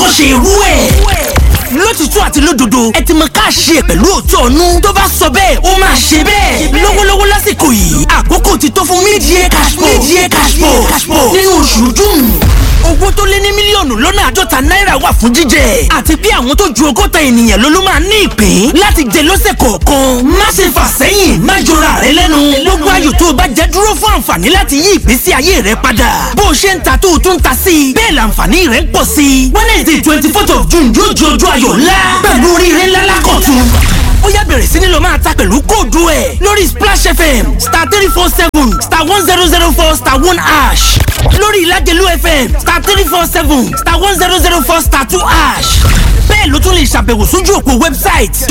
ṣe irú ẹ̀ lótìtú àti lódodo ẹ ti mọ ká ṣe pẹ̀lú òótọ́ ọ̀nù tó bá sọ bẹ́ẹ̀ ó máa ṣe bẹ́ẹ̀ lọ́wọ́lọ́wọ́ lásìkò yìí àkókò ti tó fún mídìí cashpo mídìí cashpo nínú oṣù june owó tó lé ní mílíọ̀nù lọ́nà àádọ́ta náírà wà fún jíjẹ àti bí àwọn tó ju ọgọ́ta ènìyàn ló ló máa ní ìpín láti jẹ lọ́sẹ̀ kọ̀ọ̀kan má ṣe fà sẹ́yìn má jọra rẹ lẹ́nu gbogbo ayò tó o bá jẹ dúró fún àǹfààní láti yí ìgbésí ayé rẹ padà bó o ṣe ń ta tó o tún ta sí i bẹ́ẹ̀ làǹfààní rẹ ń pọ̀ sí i wednesday twenty fourth of june yóò di ọjọ́ ayọ̀ ńlá pẹ̀lú oríire ńlá lákọ̀tún ó yá bẹ̀rẹ̀ sí ni lọ máa ta pẹ̀lú kóòdù ẹ̀ lórí splash fm star three four seven star one zero zero four star one ash lórí ìlàjẹ̀lú fm star three four seven star one zero zero four star two ash bẹ́ẹ̀ ló tún lè ṣàbẹ̀wò sójú òpó website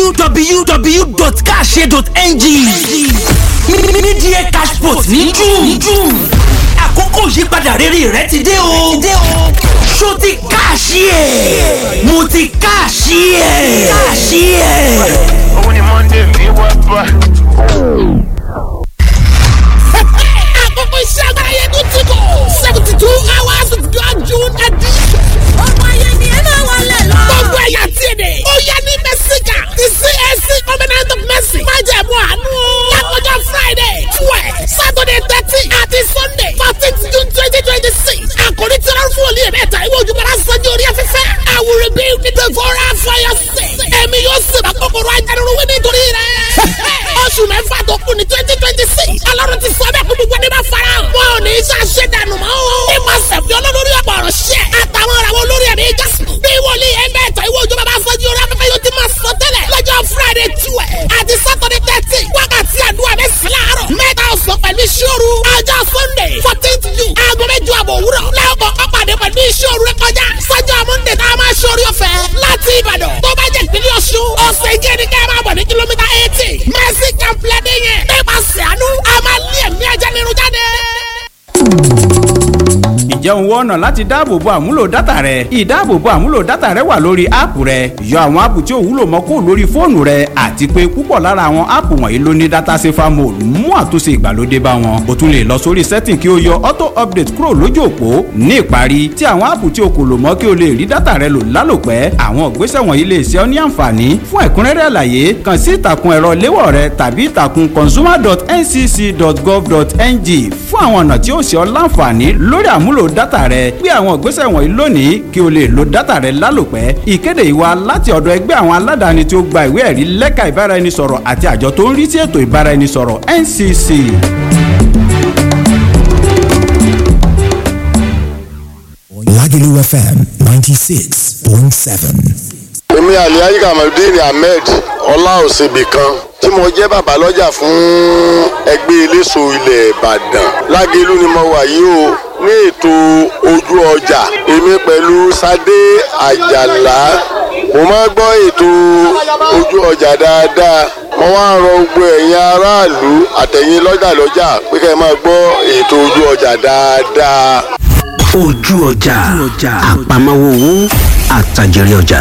www.cashe.ng mídíẹ̀ cashport ní june àkókò ìyípadà rere rẹ ti dé o ṣó ti káàṣì ẹ̀ mo ti káàṣì ẹ̀ káàṣì ẹ̀. Òun ni Monday mi wá bá. àkókò iṣẹ́ agbára yẹn tó ti kọ̀ seventy two hours of God June edition. ọmọ ayé ni ẹ máa wọlé lọ. gbogbo ẹ̀yà tí ì dé. ó yẹ ní mẹ́síkà ti CAC covenant of mercy. má jẹ̀ mú àánú. lákòjọ Friday twelve Saturday thirteen àti Sunday fourteenth June twenty twenty six. àkòrí tí wọ́n fún olú yẹn mẹ́ta ìwé ojúmọ́ra sanjó orí afẹ́fẹ́. I will rebuild the devourer for your sake. ẹ̀mí yóò sì bá kòkòrò ajánirun wí nítorí rẹ̀. oṣù mẹ́fà tó kù ní twenty twenty six. ọlọ́run ti sọ bẹ́ẹ̀ kó gbogbo ẹni bá fara hàn. wọn ò ní í ṣàṣẹ dànù mọ́ o. ní ma sẹ̀fì olólórí ọ̀pọ̀ ọ̀rọ̀ ṣẹ́. àtàwọn ọ̀rọ̀ olórí ẹ̀mí jásù. bí wòlíì ẹgbẹ́ ẹ̀tọ́ ìwé òjò bàbá fọ́jú orí afẹ́fẹ́ yóò ti máa sọ tẹ́lẹ̀. lọ́jọ́ friday twelve àti saturday thirteen wákàtí àdúrà mẹ́sàn-án láàárọ̀. mẹ́ta ọ̀sán pẹ̀lú ìṣòro. ọjọ́ sunday fourteenth june aago mẹ́jọ àbọ̀ òwúrọ̀. lẹ́ọ̀kọ̀ ọ̀pàdé pẹ̀lú ìṣòro rẹ kọjá. sọ́jọ́ monday tá a máa ṣorí ọ̀fẹ́ láti ìbàdàn. tó bá jẹ́ ìpínlẹ̀ ọ̀ṣun ọ̀sẹ̀ ìjẹ́ ni ká máa bọ̀ ní kìlómítà eighty. mercy complex yẹn. nípasẹ̀ àánú a máa lé ẹ̀mí ajá nínú jáde ǹjẹ́ òun wọ́n ọ̀nà láti dáàbòbo àmúlò dátà rẹ ìdáàbòbo àmúlò dátà rẹ wà lórí áàpù rẹ yọ àwọn áàpù tí ò wúlò mọ́ kó lórí fóònù rẹ àti pé púpọ̀ lára àwọn áàpù wọ̀nyí ló ní dátà safer mode mú àtúnṣe ìgbàlódé bá wọn o tún lè lọ sórí setting kí o yọ auto update kúrò lójú òpó ní ìparí tí àwọn áàpù tí o kò lò mọ́ kí o lè rí dátà rẹ lò lálòpẹ́ àwọn ìgbésẹ̀ wọ̀nyí lè ṣe ọ́ ní àǹfààní fún ẹ̀kúnrẹ́rẹ́ àlàyé kàn sí ìtàkùn ẹ̀rọ léwọ̀ rẹ tàbí ìtàkùn consumer.ncc.gov.ng fún àwọn ọ̀nà tí ó ṣe ọ́ láǹfààní lórí àmúlò dátà rẹ gbé àwọn ìgbésẹ̀ wọ̀nyí lónìí kí o lè lo dátà rẹ lálòpẹ́ ìkéde ìwà láti ọ̀dọ̀ ẹgbẹ́ àwọn aládàáni tí ó gba ìwé ẹ̀rí lẹ́ka ìbáraẹnisọ̀rọ̀ àti àjọ tó ń rí sí ètò ìbáraẹnisọ̀rọ̀ NCC. Lagelu FM 96.7. èmi aliayi kamaldeen ahmed ọláòsèbì kan tí mo jẹ́ bàbá lọ́jà fún ẹgbẹ́ eléso ilẹ̀ ìbàdàn lágẹ̀lú ni mo wà yìí o ní ètò ojú ọjà èmi pẹ̀lú sadé àjàlá mo máa ń gbọ́ ètò ojú ọjà dáadáa mo wá ń rọ gbogbo ẹ̀yin aráàlú àtẹ̀yin lọ́jà lọ́jà pé kẹ́ ẹ máa gbọ́ ètò ojú ọjà dáadáa. ojú ọjà àpamọ́wọ́ owó àtàjèrè ọjà.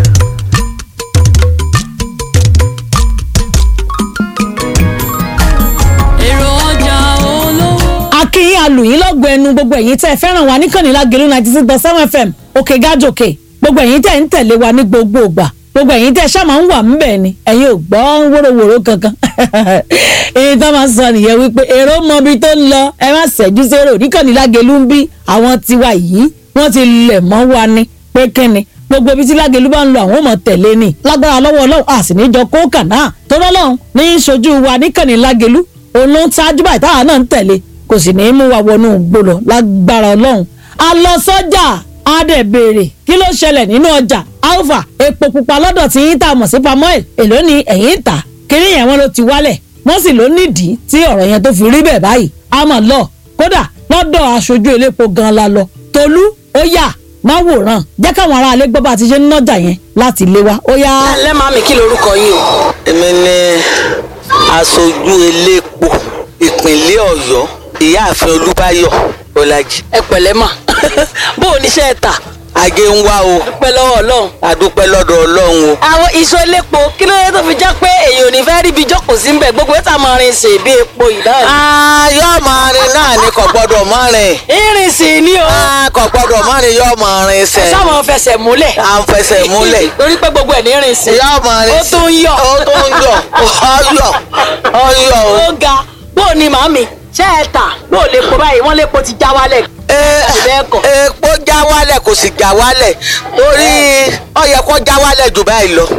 èrò ọjà olówó. akínyìn alùyìn lọ́gbọ̀ ẹnu gbogbo ẹ̀yin tẹ́ ẹ fẹ́ràn wa níkànnì lágẹ̀lú ninety six point seven fm òkè gájòkè gbogbo ẹ̀yin tẹ́ ń tẹ̀lé wa ní gbogbo ìgbà gbogbo ẹ̀yin tẹ́ ṣáà máa ń wà ńbẹ̀ ni ẹ̀yin ò gbọ́ wóróworó kankan èyí tó máa ń sọ nìyẹn wípé èrò mọ ibi tó ń lọ ẹ má ṣẹ́jú sérò níkànnì lágẹ̀lú ń bí àwọn tiwa yìí wọ́n ti lẹ̀ mọ́ wa ni pé kíni gbogbo ibi tí lágẹ̀lú bá ń lọ àwọn ò mọ̀ tẹ̀lé ni lágbára lọ́wọ́ ọlọ́run a sì ní jọ kókà náà tó lọ́lọ́run ní í ṣojú wa níkànnì lágẹ̀lú òun ló ń ṣáájú báyìí táwa náà ń tẹ̀lé kò sì ní í mú wa wọnú gbòòlò lágbára ọlọ́run a lọ sọ́jà a dẹ̀ béèrè kí ló ṣẹlẹ̀ nínú ọjà alpha epo pupa lọ́dọ̀ tí yín tá a mọ̀ sí pamoil èló ni ẹ̀yìn ń tà kiri yẹn wọn ló ti wálẹ̀ wọ́n sì ló nídìí tí ọ̀rọ̀ yẹn tó fi rí bẹ́ẹ̀ báyìí a mọ̀ lọ kódà lọ́dọ̀ aṣojú elépo gan la lọ tolú ó yà má wòran jẹ́ káwọn aráalé gbọ́ bá a ti ṣe ń nájà yẹn láti lé wa ó yá. lẹ́màá mi kí lorúkọ yín o. èmi ni aṣojú elépo ìpínlẹ̀ ọ̀yọ́ ìyáàfin olúbáyọ̀ ọ̀làjì. ẹ pẹ̀lẹ́ mà bó o níṣẹ́ ẹ tà. ajé ń wá o dúpẹ́ lọ́wọ́ ọlọ́run. adúpẹ́ lọ́dọ̀ ọlọ́run o. àwọn iṣu elépo kí ló dé tó fi jẹ́ pé èyí ò ní fẹ́ rí ibi jókòó sí mbẹ̀ gbogbo ètò àmọ́ rin ṣe bí epo yìí náà. Ah, yóò máa rin náà ni kò gbọ́dọ̀ má rìn. irin sì ni o. Ah, kò gbọ́dọ̀ má rìn yóò máa rin ẹ sẹ̀. sáwọn fẹsẹ̀ múlẹ̀. à ń fẹsẹ̀ múlẹ̀. torí pé gbogbo ẹ̀ ní irin sí. yóò máa rin ó tún ń yọ̀. ó tún ń yọ̀ ọyọ̀ ọyọ̀ o. ó ga bó o ní màmí ṣé ẹ tà bó o lè po báyìí wọ́n lè po ti já wálẹ̀. epo já wálẹ̀ kò sì já wálẹ̀ torí ó yẹ kó já wálẹ̀ jù báyìí lọ.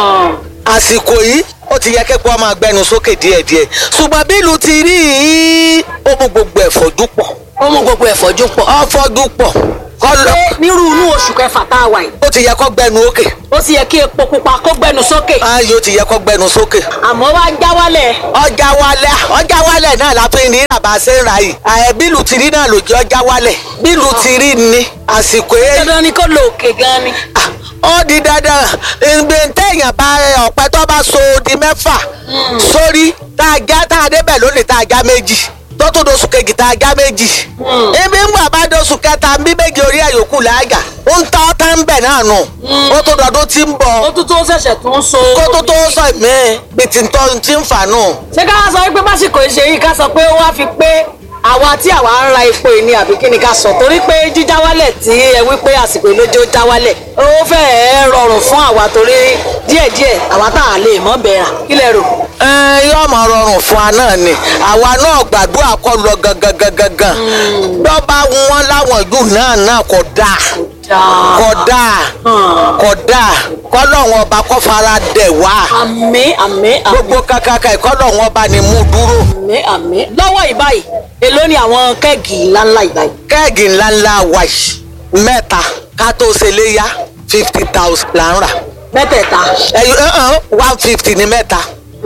àsìkò yìí ó ti yẹ képo máa gbẹnu sókè díẹ̀díẹ̀ ṣùgbọ́n bí ìlú ti rí i ó mú gbogbo ẹ̀ fọ́jú pọ̀. ó mú gbogbo ẹ̀ fọ́jú pọ̀. ó fọ́jú pọ̀ kọ́ lọ. pé nírú inú oṣù kẹfà tá a wà yìí. ó ti yẹ kó gbẹnu òkè. ó ti yẹ kí epo pupa kó gbẹnu sókè. ayò ti yẹ kó gbẹnu sókè. àmọ́ wá já wálẹ̀. ọjà wálẹ̀ ọjà wálẹ̀ náà la fi ní ìràbà ṣe ń ra yìí. ààyè bílù ti rí náà ló jẹ́ ọjà wálẹ̀ bílù ti rí ni àsìkò yẹn. dandan ni kó lo òkè gan ni. ó di dandan ìgbé téèyàn bá ọ̀pẹ tó bá so di mẹ́fà sórí tá a já tá a débẹ̀ lónìí tá a já méjì tó tó doṣù kejì tá a já méjì. ibi ń gbà bá doṣù kẹta bí méjì orí ẹ̀ yòókù láàgà ń tọ́ tá ń bẹ̀ náà nù. ó tó dọdún tí ń bọ̀. ó tún tó ṣẹ̀ṣẹ̀ tún so. kó tó tó sọ ìmí bí ti ń tọ́ ti ń fà nù. ṣé ká sọ wípé básìkò ìṣe yìí ká sọ pé ó wá fi pé àwa tí àwa ń ra epo yìí ni àbí kí ni ká sọ torí pé jíjá wálẹ̀ tí ẹ wí pé àsìkò ìlójó já wálẹ̀ ó fẹ́ẹ̀ rọrùn fún àwa torí díẹ̀díẹ̀ àwa tá a lè mọ́ bẹ̀rà kí lẹ rò. ẹ yóò máa rọrùn fún wa náà ni àwa náà gbàdúrà kọ lọ gangan gangan gan lọ bá wọn láwọn ìlú náà náà kò dáa kò dáa kò dáa kọlọ́wọ́n ọba kó fara dẹ̀ wá. àmín àmín àmín. gbogbo kankanka ìkọlọ́wọ́n ọba ni mú dúró. àmín àmín. lọ́wọ́ ìbáyìí èló ni àwọn kẹ́ẹ̀gì ńláńlá ìbáyìí. kẹ́ẹ̀gì ńláńlá wa yìí mẹ́ta ká tó ṣe léyà fifty thousand là ń rà. mẹ́tẹ̀ẹ̀ta. ẹyọ one fifty ni mẹ́ta.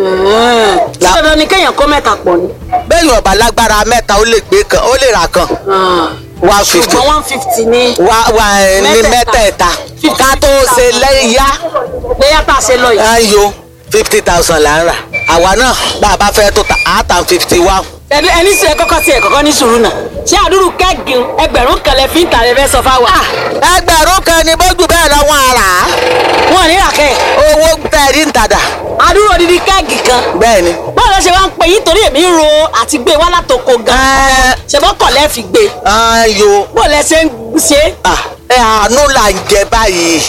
ṣé dandan ni kéèyàn kó mẹ́ta pọ̀ ni. bẹ́ẹ̀ yóò bá lágbára mẹ́ta ó lè gbé kan ó lè rà kan one fifty ṣùgbọ́n one fifty ní. wa wa ní mẹ́tẹ̀ẹ̀ta ká tó ṣe léyà. léyà tá a ṣe lọ yìí. ayo fifty thousand là ń rà àwa náà bá a bá fẹ́ tó ta àátàn fifty one. ẹni ẹni sọ ẹ kọ́kọ́ sí ẹ kọ́kọ́ ní sùúrù náà ṣé àdúrú kẹ́ẹ̀gì ẹgbẹ̀rún kan lẹ fi ń tà lẹ fẹ́ sọ fáwa. ẹgbẹ̀rún kan ni bójú bẹ́ẹ̀ lọ wọn àrà. wọn ní ràkẹ́. owó tẹ̀rí ń tàdà. àdúrú odidi kẹ́ẹ̀gì kan. bẹ́ẹ̀ni. báwo ló ṣe wá ń pè yín torí èmi ń ro àti gbé wá látòkò gan. ṣèbọ́ kọ̀ lẹ́ fi gbé. ayo. bó lẹ ṣe ń ṣe. ẹ àánú là ń jẹ báyìí.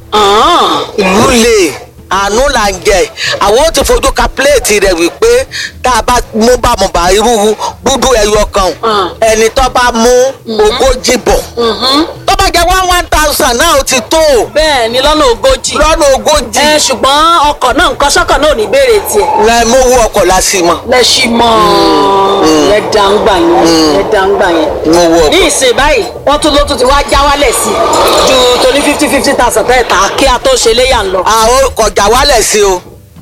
ìlú lè àánú là ń jẹ àwọn ó ti fojú ka pléètì rẹ wípé tá a bá mú bàmùbà irú dúdú ẹyọ kan ẹni tó bá mú ogójì bọ̀ tó bá jẹ one one thousand náà ó ti tó. bẹ́ẹ̀ ni lọ́nà ogójì. lọ́nà ogójì. ẹ ṣùgbọ́n ọkọ̀ náà nǹkan sọ́kọ̀ náà ò ní béèrè tiẹ̀. lẹ mú owó ọkọ̀ la sí mọ́. lẹ ṣì mọ́ lẹ dáńgbà yẹn lẹ dáńgbà yẹn. mú owó ọkọ̀. ní ìsìn báyìí wọ́n tún ló tún ti wá já wálẹ̀ sí i ju torí fifty fifty thousand tẹ́ẹ̀ ta kí a tó ṣe léyà ń lọ. àwọn kọjá wálẹ̀ sí o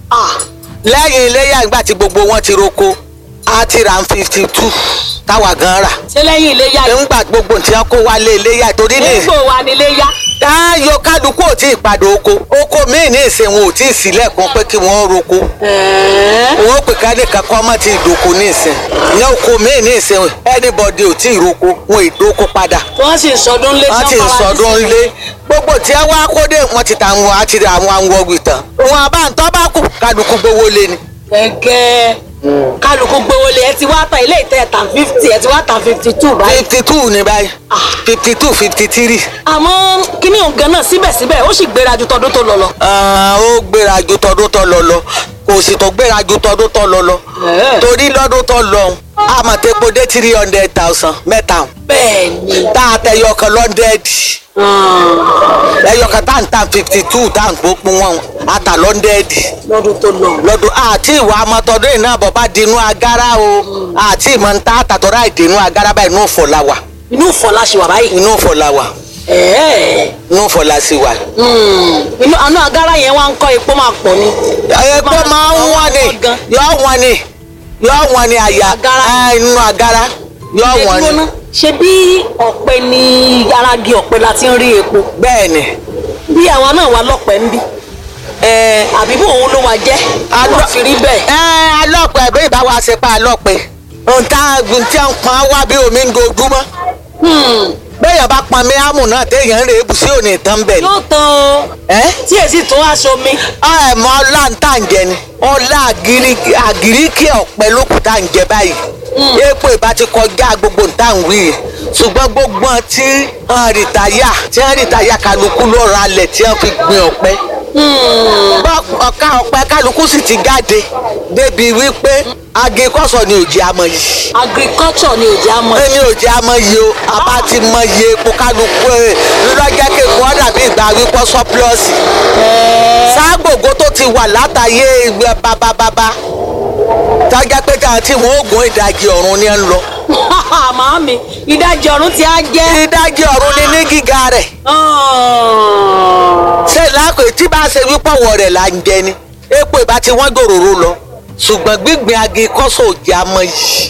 lẹ́yìn iléyà ìgbà tí gbogbo wọn ti roko a ti ra fifty two táwa gan rà. ṣé lẹ́yìn iléyà yìí. nígbà gbogbo tí wọn kó wálé iléyà torí ní. nígbò wa ni iléyà. káyọ kálukú ò tí ì padà oko oko míì ní ìsìn wọn ò tí ì sílẹ̀kùn pé kí wọ́n roko. wọn ò pè ká nìkan kọ́ ọmọ tí ì doko ní ìsìn ní oko míì ní ìsìn anybody ò tí ì roko wọn ì doko padà. wọ́n sì ń sọdún lé wọ́n ti ń sọdún lé gbogbo tí wọn wá kóde wọn ti ta àwọn àti àwọn àwọn ọgbìn tán wọn àbá ń tọ́ bá kù kálukú gbowó lé ni. gẹ́gẹ́ kálukú gbowó lé ẹ ti wá ta ilé ìtẹ́ tàn fifty ẹ ti wá tàn fifty two báyìí. fifty two ni báyìí fifty two fifty three. àmọ́ kíní òǹgàn náà síbẹ̀síbẹ̀ ó sì gbéra ju tọdún tó lọ lọ. ó gbéra ju tọdún tó lọ lọ kò sì tó gbéra ju tọdún tó lọ lọ torí lọ́dún tó lọ àmọ̀tẹ́pọ̀ dé three hundred thousand mẹ́ta. bẹ́ẹ̀ni. tá a tẹ yọkan lọ́ndẹ̀dì. ẹyọkan tá à ń tàn fifty two tá à ń gbópin wọn a tà lọ́ndẹ̀dì. lọ́dún tó lọ. lọ́dún àti ìwà amọ̀tọ́dún yìí náà bọ̀ bá dinú agárá o àti ìmọ̀ ń tá àtàtọ́rọ̀ àìdínú agárá báyìí inú ìfọ̀ la wà. inú ìfọ̀ la ṣe wà báyìí. inú ìfọ̀ la wà. inú ìfọ̀ la sì wà. inú àánú agárá yẹn wá ń kọ́ epo máa pọ̀ ni. epo máa ń wọ́n ni yọ wọ́n ni yọ wọ́n ni àyà inú agárá yọ wọ́n ni. ṣe bí ọ̀pẹ ni aragi ọ̀pẹ la ti ń rí epo. bẹ́ẹ̀ni. bí àwa náà wà lọ́pẹ́ ń bí. àbí bó òun ló wà jẹ́. alọ́ fi rí bẹ́ẹ̀. alọ́pẹ́ bí ìbá wa ṣe pa alọ́pẹ́ ohun tá a gùn tí a ń pọn wá bí omi ń dojúmọ́. bẹ́ẹ̀yàn bá pọn mi ámù náà téèyàn ń rè é bù sí òní ìtàn bẹ̀ ni. yóò tán o ẹ́ tí èsì tó aṣọ mi. ẹ mọ ọlá ń tà ń jẹ ni ọlá àgírí- àgíríkì ọ̀pẹ lókùn tá à ń jẹ báyìí epo ìbá ti kọjá gbogbo nǹta ń wí ṣùgbọ́n gbogbo wọn tí wọ́n rìtáyà tí wọ́n rìtáyà kálukú ló ra alẹ̀ tí wọ́n fi gbin ọ̀pẹ. Bọ́ ọ̀ka ọ̀pẹ kálukú sì ti jáde débi wípé agikọ́sọ̀ ni òjì àmọ́ yìí agriculture ni òjì àmọ́. èmi ò jẹ́ àmọ́ yìí o àbá ti mọ iye epo kálukú ẹ̀ lọ́jọ́ kékeré wọn dàbí ìgbà wípọ́ sọ́pílọ́ọ̀sì sáàgbògo tó ti wà látàyè ìgbẹ́ bábábábá tọ́jà pé táwọn tí wọ́n oògùn ìdajì ọ̀run ni ẹ ń lọ. màámi ìdajì ọ̀run ti á jẹ́. ìdajì ọ̀run ni ní gíga rẹ̀ ṣé láàkó tí bá ṣe wípọ̀wọ̀ rẹ̀ là ń jẹ ni epo ìbá tí wọ́n gòròrò lọ ṣùgbọ́n gbígbìn agi kọ́sọ̀ òjì àmọ́ yìí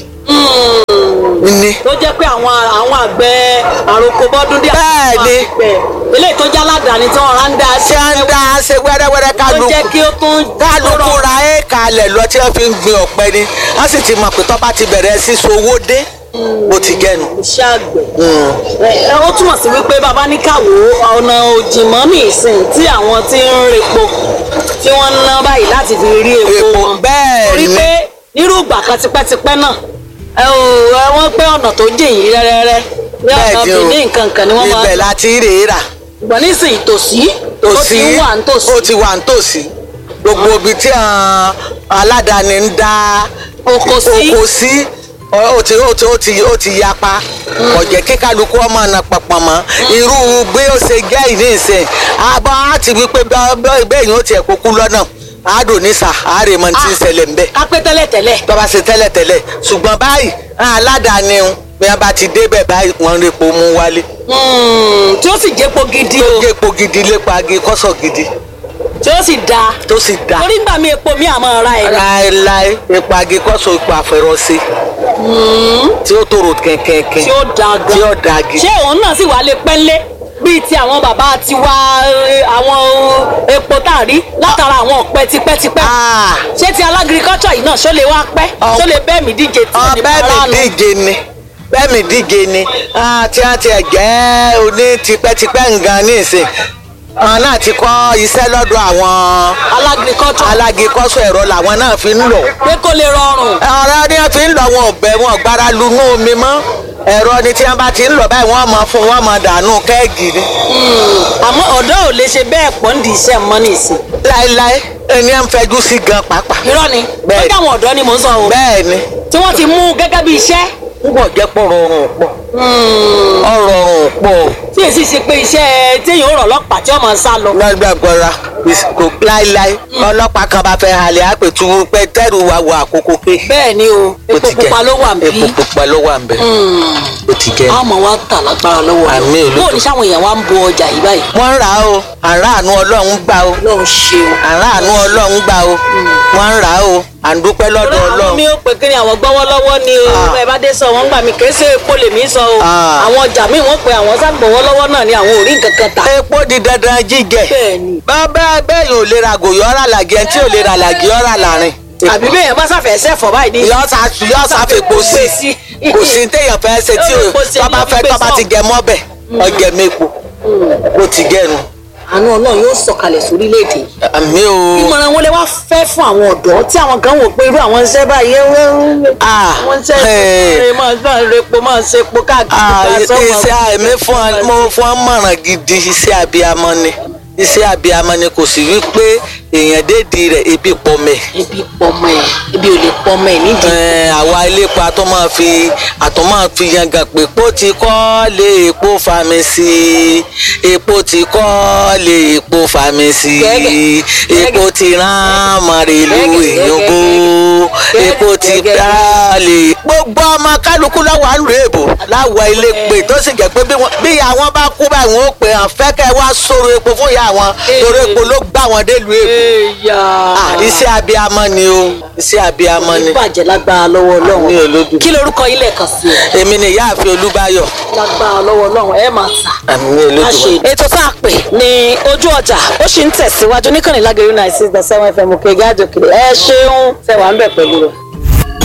ni. tó jẹ́ pé àwọn àwọn àgbẹ̀ àròkọ bọ́dún díẹ̀. Bẹ́ẹ̀ ni. eléyìí tó jẹ́ aládàáni tí wọ́n rán dá sí. ṣé ń dá ṣe wẹ́rẹ́wẹ́rẹ́ tó kálukú jẹ́ kí ó tún. kálukú ra éèkà alẹ̀ lọ tí wọ́n fi ń gbin ọ̀pẹ ni wọ́n sì ti mọ̀ pé tọ́ bá ti bẹ̀rẹ̀ síso owó dé bó ti jẹ́nu. iṣẹ́ àgbẹ̀. ẹ ó túmọ̀ sí wípé bàbá ní káwó ọ̀nà òjìmọ́ ní ìsìn tí àwọn tí ń repo tí wọ́n ń ná báyìí láti fi rí epo Epo, wọn. bẹ́ẹ̀ torí ni. pé nírú ìgbà kan tipẹ́tipẹ́ náà ẹ ò ẹ wọ́n pé ọ̀nà tó jìn yìí rẹ́rẹ́rẹ́ ní ọ̀nà Bẹ́ẹ̀ ni o. bìíní nǹkan kan ni wọ́n máa ibẹ̀ láti rèé rà gbọ̀n nísìnyí tòsí ó ti ń wà nítòsí. ó ti wà nítòsí gbogbo ibi tí àwọn aládàáni ń dá Oko sí. oko sí ó ti ó ti ó ti ó ti yapa kò jẹ́ kí kálukú ọmọ ọ̀nà pọ̀pọ̀ mọ́ irú bí ó ṣe jẹ́ ìní ìsìn àbọ̀ á ti wí pé bẹ́ẹ̀ yóò tiẹ̀ kúkú lọ́nà àádùn nísà àárẹ̀ mọ́ ti ń ṣẹlẹ̀ ń bẹ́ẹ̀ kápẹ́ tẹ́lẹ̀tẹ́lẹ̀ tọ́ba ṣe tẹ́lẹ̀tẹ́lẹ̀ ṣùgbọ́n báyìí àwọn aládàáni ń bí wọ́n bá ti débẹ̀ báyìí wọ́n ń repo mú wálé Mm, tí ó sì jẹ́po gidi o gé epo gidi lépa agi kọ́sọ̀ gidi tí ó sì dáa tó sì dá torí gbà mí epo mi àmọ́ ra ẹ̀ láéláé epo agi kọ́sọ̀ epo àfẹ́rọ́sí tí ó tòrò kẹ̀kẹ̀kẹ̀ tí ó dáa gan tí ó da agi. ṣé òun náà sì wá lè pẹ́ńlé bíi ti àwọn bàbá tiwa eh, àwọn epo tá a rí látara àwọn ọ̀pẹ tipẹ́tipẹ́ Ah, ṣé ti alágirikọ́tọ̀ yìí náà ṣó lè wá pẹ́ Ọ- ṣó lè bẹ́ẹ̀ mí díje tí ò ní ọbẹ̀ para mi nù. díje ni bẹ́ẹ̀ mi díje ni Ah, tí wọ́n ti ẹ̀ jẹ́ oní tipẹ́tipẹ́ nǹkan ní ìsìn àwọn náà ti kọ́ iṣẹ́ lọ́dọ̀ àwọn alágirikọ́tọ̀ alágikọ́sọ̀ ẹ̀rọ làwọn náà fi ń lò. pé kó lè rọrùn ọ̀rọ̀ ni wọ́n fi ń lọ wọn ọ̀bẹ wọn gbára lunú omi mọ́ ẹ̀rọ ni tí wọ́n bá ti ń lọ báyìí wọ́n máa fún wọn máa dànù kẹ́ẹ̀gì ni. àmọ́ ọ̀dọ́ ò lè ṣe bẹ́ẹ̀ pọ̀ ń di iṣẹ́ mọ́ nìsín láéláé ẹni ẹ̀ ń fẹjú sí gan pàápàá. irọ́ ni Bẹ́ẹ̀. wọ́n káwọn ọ̀dọ́ ni mò ń sọ o bẹ́ẹ̀ ni tí wọ́n ti mú gẹ́gẹ́ bí iṣẹ́ púpọ̀ jẹ́ pọ̀ rọrùn pọ̀ ọ̀rọ̀rùn pọ̀ tí èsì ṣe pé iṣẹ́ téèyàn ó rọ̀ lọ́pàá tí ọmọ sá lọ. lọ́gbàgbọ́ra kò láéláé ọlọ́pàá kan bá fẹ́ halẹ̀ àpètú pé tẹ́rù wa wọ àkókò pé. bẹ́ẹ̀ ni o ó epo ti jẹ́. pupa ló wà bí epo pupa ló wà ń bẹ̀ ó ti jẹ́. àmọ́ wa tà lágbára lọ́wọ́ rẹ̀. Àmín olódò. bóò ní sáwọn èèyàn wa ń bo ọjà yìí báyìí. wọ́n ń rà á o àràánú ọlọ́run gbà o lọ́run ṣe o. àràánú ọlọ́run gbà o wọ́n ń rà á o à ń dúpẹ́ lọ́dọ̀ àwọn ọlọ́run. mi ò pè kí ni àwọn gbọ́wọ́ lọ́wọ́ ni o Ah. ẹ bá dé sọ wọn gbà mí kì í ṣe epo lèmi sọ o Ah. àwọn ọjà míì wọ́n pe àwọn ságbọ̀wọ́ lọ́wọ́ náà ni àwọn ò rí nǹkan kan tà. epo di dandan jíjẹ bẹ́ẹ̀ ni bẹ́ẹ̀ bẹ́ẹ̀ yóò lè ra gòyọ́ ọ̀rà làgẹ̀ ẹni tí ò lè ra làgẹ̀ ọ̀rà làrin. àbí bẹ́ẹ̀ yẹn bá sàfẹ́ sẹ́fọ̀ báyìí ní. yọ́sà yọ́sà fèpo sí kò sí téèyàn fẹ́ ṣe tí Yóò fèpo sí, tọ́ba yóò fẹ́ gbé tọ́ba sọ́ọ̀. ti jẹ mọ́bẹ̀ ọjẹ́ mẹ́po ó ti gẹ̀nu. àánú ọlọ́run yóò sọ̀kalẹ̀ sórílẹ̀-èdè yìí. àmì o ìmọ̀ràn wo lè wá fẹ́ fún àwọn ọ̀dọ́ tí àwọn kan wò pé irú àwọn iṣẹ́ báyìí ẹ wọ́n Ah, wọ́n ṣe eh. é máa gbà repo máa ṣe epo káàkiri Ah, ká sọ́mọ. iṣẹ́ àìmí fún ọ- mo fún ọ mọ̀ràn gidi iṣẹ́ abiyamọ ni iṣẹ́ abiyamọ ni kò sí wípé èèyàn dédi rẹ̀ ebi pọ̀ mẹ́. ebi pọmọ ẹ ebi ò lè pọmọ ẹ nídìí. Ẹ, àwa iléepo àtọ́ máa fi àtọ́ máa fi yangàn pé epo ti kọ́ lé epo fami sí epo ti kọ́ lé epo fami sí Gẹ́gẹ́. epo ti rán màrèlú Gẹ́gẹ́, èyànbó gẹ́gẹ́. epo ti Gẹ́gẹ́. dá lè. gbogbo ọmọ kálukú lọ́wọ́ àlù èbò láwọ̀ ilé pé tó sì jẹ́ pé bí wọ́n- bí ìyá wọn bá kú báyìí wọn ó pè hàn fẹ́kẹ́ wá sọ̀rọ̀ epo fún ìyá wọn torí epo ló gbà wọn délùú èbò. èèyàn Ah, iṣẹ́ abiyamọ ni o iṣẹ́ abiyamọ ni bàjẹ́ lágbára lọ́wọ́ ní ọlọ́run olódù. kí lorúkọ ilé kan sí ẹ èmi ni ìyáàfin olúbáyọ̀ lágbára lọ́wọ́ ọlọ́run ẹ máa tà. àmì ní olódù. ètò tá a pè ní ojú ọjà ó sì ń tẹ̀síwájú níkànnì lágẹ̀rẹ́ náà six dot seven fm òkè gáàjò kiri ẹ ṣeun tẹwàá ń bẹ̀ pẹ̀lú rẹ̀.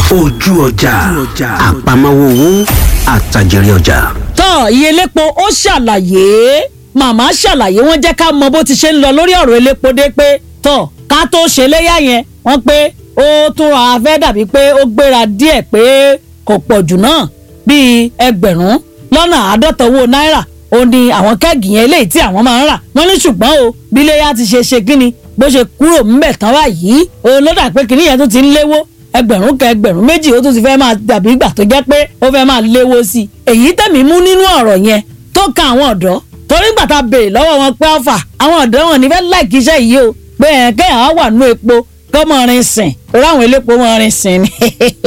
ojú ọjà àpamọ́wọ́ owó àtàjèrè ọjà. tọ́ iye elépo ó ṣàlàyé màmá ṣàlàyé wọ́n jẹ́ ká mọ bó ti ṣe ń lọ lórí ọ̀rọ̀ elépo dé pé tọ́ ká tó ṣe léyà yẹn wọ́n pé ó tún ra fẹ́ dàbí pé ó gbéra díẹ̀ pé kò pọ̀ jù náà bíi ẹgbẹ̀rún lọ́nà àádọ́ta owó náírà ó ní àwọn kẹ́ẹ̀gì yẹn eléyìí tí àwọn máa ń rà wọ́n ní ṣùgbọ́n o bí léyà ti ṣe ṣe kíni bó ṣe kúrò ńbẹ̀ tán báyìí òun ló dà pé kíní yẹn tó ti ń léwó ẹgbẹ̀rún kẹ ẹgbẹ̀rún méjì ó tún ti fẹ́ máa dàbí ìgbà tó jẹ́ pé ó fẹ́ máa léwó sí i èyí tẹ̀mí mú nínú ọ̀rọ̀ yẹn tó kan àwọn ọ̀dọ́ torí gbà tá a béèrè lọ́wọ́ wọn pé ọ̀fà àwọn ọ̀dọ́ wọn ní fẹ́ láìkí iṣẹ́ yìí o pé ẹ̀ kẹ́hìn á wà nú epo kọ́ mọ́ rin sìn torí àwọn elépo mọ́ rin sìn ni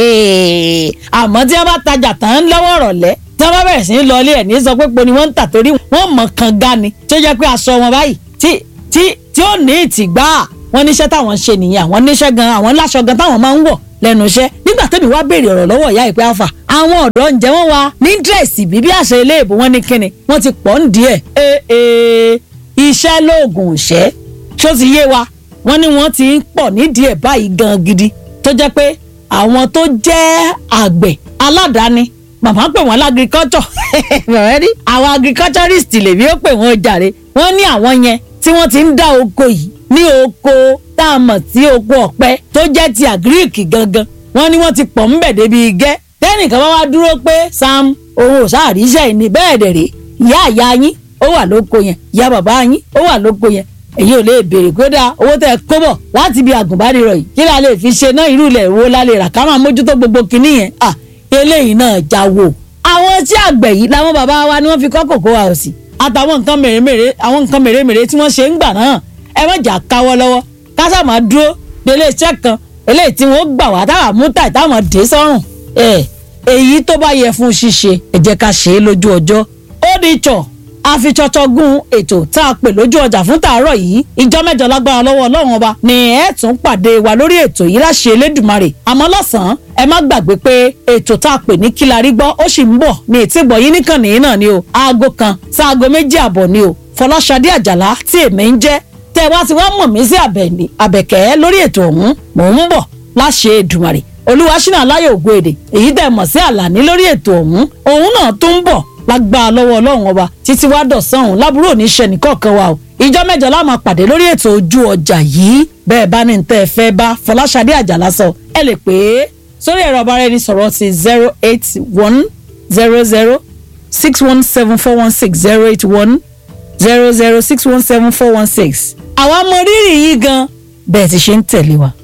àmọ́ tí wọ́n bá tajà tán lọ́wọ́ ọ̀rọ̀lẹ́ tí wọ́n bá bẹ̀rẹ̀ sí í lọ ilé ẹ̀ ní sọ pé po ni wọ́n ń tà torí wọ́n mọ̀ kan ga ni tó jẹ́ pé aṣọ wọn báyìí tí tí tí ó ní ìtìgbà wọn níṣẹ́ táwọn ṣe nìyẹn àwọn níṣẹ́ gan àwọn láṣọ gan táwọn máa ń wọ̀ lẹ́nu iṣẹ́ nígbà tẹ́mi wá béèrè ọ̀rọ̀ lọ́wọ́ ìyá ìpẹ́ àfà àwọn ọ̀dọ́ ǹjẹ́ wọ́n wá ní dírẹ̀sì bíbí àṣẹ iléèbó wọn ní kíni wọ́n ti pọ̀ ń díẹ̀ ee ee iṣẹ́ lóògùn òṣẹ́ ṣó ti yé wa wọ́n ní wọ́n ti ń pọ̀ nídìí ẹ̀ báyìí gan gidi tó jẹ́ pé àwọn tó jẹ́ àgbẹ̀ aládàáni màmá pè wọ́n lágriculture bẹ̀rẹ̀ rí àwọn agriculturist lèmi ó pè wọ́n jàre wọ́n ní àwọn yẹn tí wọ́n ti ń dá oko yìí ní oko tá a mọ̀ sí oko ọ̀pẹ tó jẹ́ ti àgíríkì gangan wọ́n ní wọ́n ti pọ̀ ń bẹ̀ débi igẹ́ tẹ́nìkan bá wá dúró pé sam òun ò sáàríṣẹ́ ìní bẹ́ẹ̀ dẹ̀ rè ìyá àyà yín ó wà lóko yẹn ìyá bàbá yín ó wà lóko yẹn èyí ò lè béèrè pé dáa owó tẹ kó bọ̀ láti ibi àgùnbánirọ̀ yìí kí la lè fi ṣe náà irú ilẹ̀ wo la lè rà ká máa mójútó gbogbo kinní yẹn à eléyìí náà já wò. àwọn tí àgbẹ̀ yìí làwọn bàbá wa ni wọ́n fi kọ́ kòkó wa ò sí àtàwọn nǹkan mèremère àwọn nǹkan mèremère tí wọ́n ṣe ń gbà náà ẹ má jà káwọ́ lọ́wọ́ kásá máa dúró délé iṣẹ́ kan eléyìí tí wọ́n gbà wá táwa mú tàì táwọn dé sọ́rùn ẹ̀ èyí tó bá yẹ fún ṣíṣe ẹ jẹ́ ká ṣe é lójú ọjọ́ ó di tsọ̀ àfitsọ́tsọ́gún ètò tá a pè lójú ọjà fún tàárọ̀ yìí ìjọ mẹ́jọ lágbára lọ́wọ́ ọlọ́run ọba ni ẹ tún pàdé wa lórí ètò yìí láṣẹ elédùnmarè àmọ́ lọ́sàn-án ẹ má gbàgbé pé ètò tá a pè ní kílárí gbọ́ ó sì ń bọ̀ ní ètìgbọ̀ yín nìkan nìyí náà ni o aago kan sáago méjì àbọ̀ ni o fọláṣadé àjàlá tí èmi ń jẹ́ tẹ́ ẹ wá ti wá mọ̀ mí sí àbẹ̀kẹ́ lórí ètò ọ̀hún mò ń bọ̀ láṣẹ èdùmarè olúwaṣínà aláyọ̀ ògo èdè èyí tẹ́ mọ̀ sí àlàní lórí ètò ọ̀hún òun náà tó ń bọ̀ lágbára lọ́wọ́ ọlọ́run ọba títí wá dọ̀sán òun lábúrò oníṣẹ́ nìkọ̀ọ̀kan wa o ìjọ mẹ́jọ la máa pàdé lórí ètò ojú ọjà yìí bẹ́ẹ̀ bá ní tẹ́ ẹ fẹ́ bá fọláṣadé àjàlá sọ ẹ lè pè é sórí ẹ̀rọ ọba ẹni sọ̀rọ̀ ti zero eight one zero zero six one seven four one six zero eight one zero zero six one seven four one six àwa mọ rírì yìí gan bẹ́ẹ̀ ti ṣe ń tẹ̀lé wa.